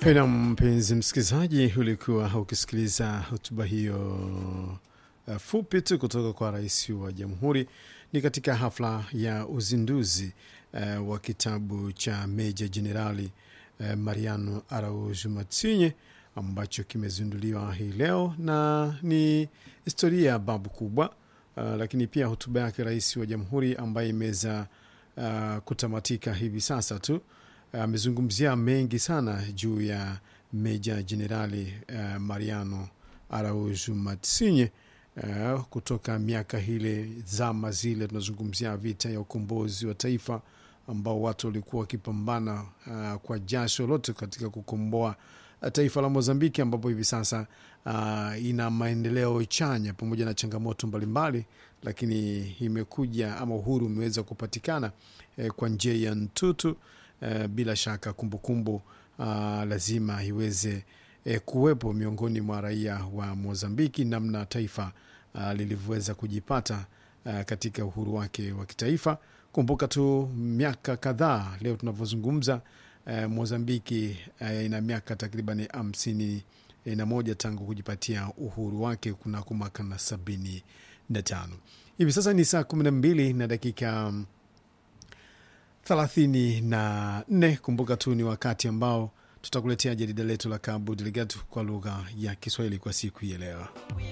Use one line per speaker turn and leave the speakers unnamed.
Pena mpenzi msikilizaji, ulikuwa ukisikiliza hotuba hiyo uh, fupi tu kutoka kwa rais wa jamhuri. Ni katika hafla ya uzinduzi uh, wa kitabu cha meja jenerali uh, Mariano Araújo Matsinye ambacho kimezinduliwa hii leo na ni historia ya babu kubwa uh, lakini pia hotuba yake rais wa jamhuri ambaye imeweza uh, kutamatika hivi sasa tu amezungumzia uh, mengi sana juu ya meja jenerali uh, Mariano Araújo Matsinye uh, kutoka miaka hile zama zile, tunazungumzia vita ya ukombozi wa taifa ambao watu walikuwa wakipambana uh, kwa jasho lote katika kukomboa taifa la Mozambiki, ambapo hivi sasa uh, ina maendeleo chanya pamoja na changamoto mbalimbali, lakini imekuja ama uhuru umeweza kupatikana eh, kwa njia ya ntutu. Uh, bila shaka kumbukumbu kumbu, uh, lazima iweze eh, kuwepo miongoni mwa raia wa Mozambiki, namna taifa uh, lilivyoweza kujipata uh, katika uhuru wake wa kitaifa. Kumbuka tu miaka kadhaa leo tunavyozungumza, uh, Mozambiki uh, ina miaka takriban hamsini na moja tangu kujipatia uhuru wake kunako mwaka na sabini na tano. Hivi sasa ni saa kumi na mbili na dakika thelathini na nne. Kumbuka tu ni wakati ambao tutakuletea jarida letu la Cabo Delgado kwa lugha ya Kiswahili kwa siku hii ya leo.